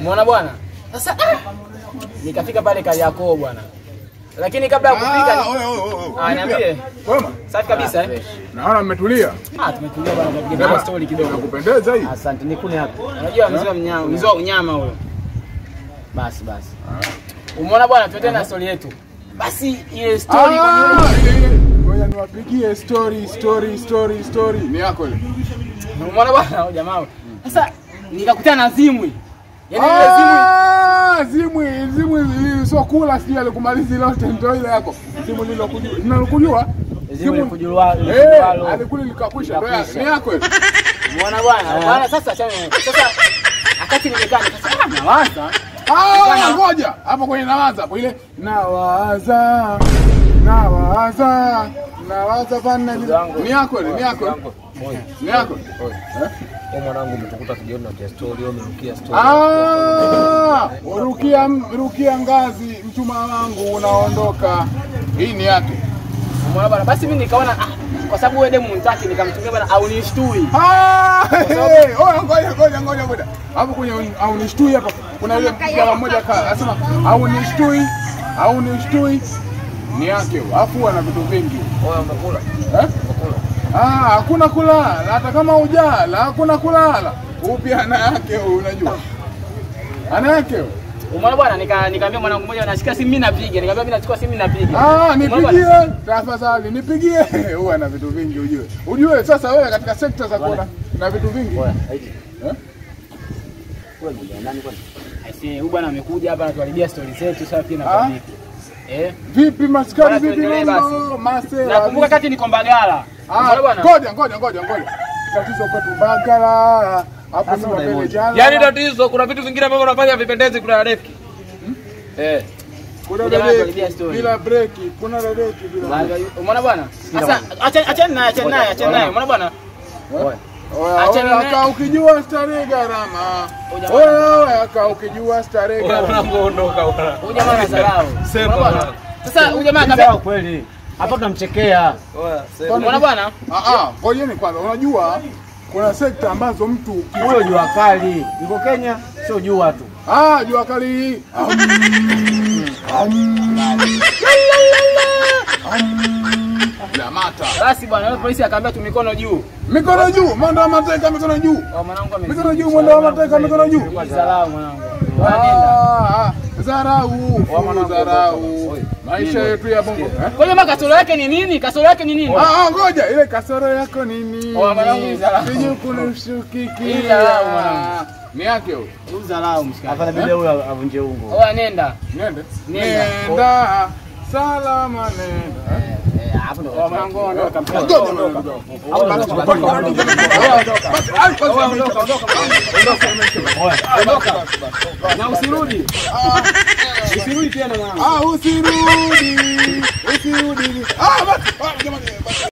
Umeona bwana? Sasa ah, nikafika pale Kariakoo bwana. Lakini kabla ya kufika Ah, oye, oye, oye, oye. Ah, niambie. Kwema? safi kabisa eh. Naona mmetulia. Ah, tumetulia bwana tunapiga story kidogo. Nakupendeza hii. Asante, nikune hapo. Unajua mzee wa mnyama, mzee wa unyama huyo. Basi basi. Umeona bwana, tuendelee na story yetu. Basi ile story kwa Ah, ile, ile. Ngoja niwapigie story, story, story, story. Ni yako ile. Umeona bwana huyo jamaa. huyo. Sasa nikakutana na Zimwi. Yaani ile Zimwi Ah, zimwi, zimwi zimwi sio kula sijui alikumaliza lote ndio ile yako. Zimwi lilo kujua. Linalokujua? Zimwi kujulwa- Eh, likujulwalo. alikuli likakwisha. Ndio yake. Likakwisha. Ni yako ile. Umeona bwana? Bwana sasa achana. Sasa wakati nimekaa nikasema ah, nawaza Ah, ngoja. Hapo kwenye nawaza hapo ile nawaza. Nawaza. Nawaza bana. Ni yako ile, ni yako. ile. Ni yako. Eh? Kwa mwanangu umetukuta tujiona na story, wewe umerukia story. Ah, rukia, rukia ngazi, mchuma wangu unaondoka. Hii ni yake. Umeona bwana? Basi mimi nikaona ah, kwa sababu wewe demu mtaki nikamtumia bwana au nishtui. Ah, hey, oya, ngoja ngoja ngoja ngoja. Hapo kwenye au nishtui hapa. Kuna yule mjana mmoja ka anasema au nishtui, au nishtui. Ni yake. huyo. Alafu ana vitu vingi. Wewe umekula? Eh? Ah, hakuna kulala. Hata kama ujala, hakuna kulala. Upya ana yake huyo, unajua. Ana yake. huyo. Umeona bwana? Nika nikamwambia mwanangu mmoja anashika simu mimi napiga. Nikamwambia mimi nachukua simu mimi napiga. Ah, Umeona bwana? nipigie tafadhali, nipigie. Huwa na vitu vingi ujue. Ujue sasa wewe katika sekta za kuona na vitu vingi. Oya, haiti. Eh? Wewe ndio nani kwani? Aisee, huyu bwana amekuja hapa anatuharibia story zetu sasa pia na Ah? kwa Eh? Vipi maskari Bwana, vipi tuendelee mambo? Masela. Nakumbuka kati niko Mbagala. Ah, Umeona bwana? ngoja ngoja ngoja ngoja. Tatizo kwetu Bagala. Hapo Sasa nyuma mbele unaimoja. jana. Yaani tatizo kuna vitu vingine ambavyo unafanya vipendezi kuna refki. Eh. kuna Jamaa dadeki anakaribia story. bila breki, kuna dadeki bila. Bwana, Umeona bwana? Sasa acha acha naye, acha naye, acha naye. Umeona bwana? Oya. Oya, Acha oya, nime- aka ukijua starehe gharama. Oja, Oya, oya, aka ukijua starehe Wewe gharama. unaondoka bwana. Huyu jamaa anadharau. Sema Umeona bwana? bwana. Sasa huyu jamaa Sawa akambia, kweli. Hapa tunamchekea. Oya, sema. umeona bwana? Ah, ah, ngojeni kwanza. Unajua kuna sekta ambazo mtu uki- Huyo jua kali. Yuko Kenya, sio jua tu. Ah, jua kali hii. Am, am, am, la mata. Basi bwana, yule polisi akaambia tu mikono juu. Mikono juu, mwendo wa mateka, mikono juu. Oh, mwanangu amezidi. Mikono juu, mwendo wa mateka, mikono juu. Dharau mwanangu. Bwana nenda. Ah, ah, Dharau, dharau. Maisha yetu ya bongo. eh? Kwa hiyo kasoro yake ni nini? Kasoro yake ni nini? Ah, ah, ngoja, ile kasoro yako ni nini? Oh, mwanangu, ni dharau. Sijui Ni kunishtukikia. dharau, mwanangu. Ni yake huyo. Huyu dharau mshikaji. Hapa inabidi huyo avunje ungo. Oya nenda. Nende. Nenda. Nenda. Salama nenda. Eh, hapo ndo. Oh, mwanangu ondoka. Ngoja, ngoja, ngoja. Hapo ndo tunachukua. Ai, kwanza ondoka, ondoka. Na usirudi. Usirudi tena mwanangu. Ah, usirudi. Usirudi. Ah, basi. Ah, jamani. basi.